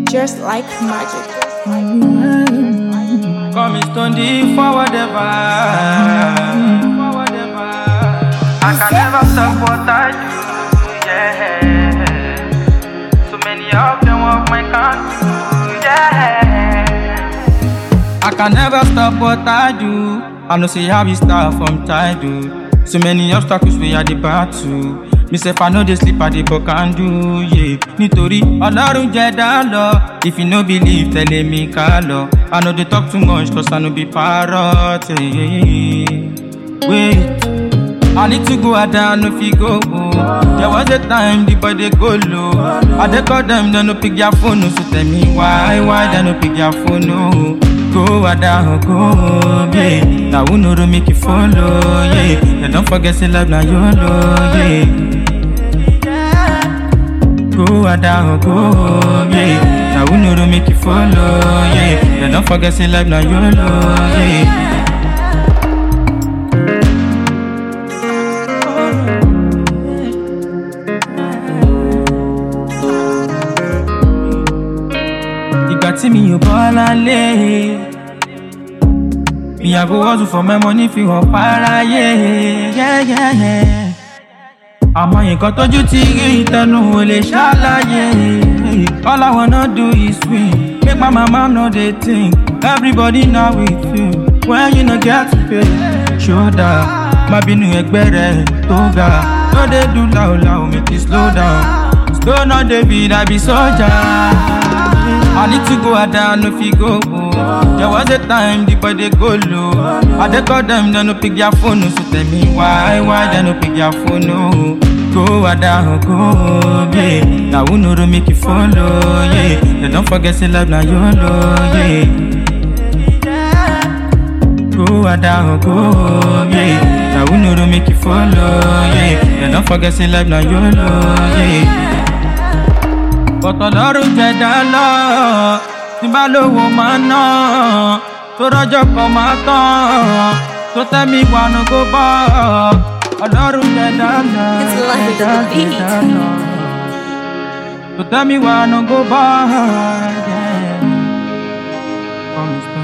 just like magic. Come and stand the forward ever. I can never stop what I do, yeah. So many of them walk my country, yeah. I can never stop what I do. I know say how we start from title. So many obstacles we are the battle. Me sef I know they sleep at the book and do, yeah. Nítorí Ọlọ́run jẹ́ dá lọ. If you no believe, tẹ̀lé mi ká lọ. I know they talk too much cause I no be parrot. Yeah. Wait. I need to go out there, no fit go. There was a time the boy they go low. I dey call them, they no pick their phone. So tell me why, why they no pick their phone? No. Go out there, go, yeah. Now who know to make you follow, yeah. They don't forget say love now YOLO, yeah. Go out there, go, yeah. Now who know to make you follow, yeah. They don't forget say love now YOLO, yeah. ìgbà tí mi ò bọ́ lálé. Mi àgbo hustle for my money fi hàn páráyé. Yeah, yeah, yeah. Àmọ́ nǹkan tójú ti rí ìtẹnu ò lè ṣàlàyé. All I wanna do is win. Make my mama no dey think. Everybody now with you. When you no get to pay. Ṣódà má bínú ẹgbẹ́ rẹ̀ tó ga. No dey do láòláò make it slow down. Slow no dey be I be soldier. I need to go out there, no fit go. There was a time the boy they go low. I dey call them, they no pick their phone. So tell me why, why they no pick their phone? No. Go out there, go, yeah. Now who know to make you follow, yeah. They don't forget say love now YOLO, yeah. Go out there, go, yeah. Now who know to make you follow, yeah. They don't forget say love now YOLO, yeah bọ̀tọ̀ lọ́rùn jẹ̀dá lọ tí bá lówó máa ná tó rọ́jọ́ kan máa tán tó tẹ́mi wànú kó bọ́ ọlọ́run jẹ̀dá lọ It's like it's jẹ̀dá the beat. jẹ̀dá lọ tó tẹ́mi wànú kó bọ́. yeah. Promise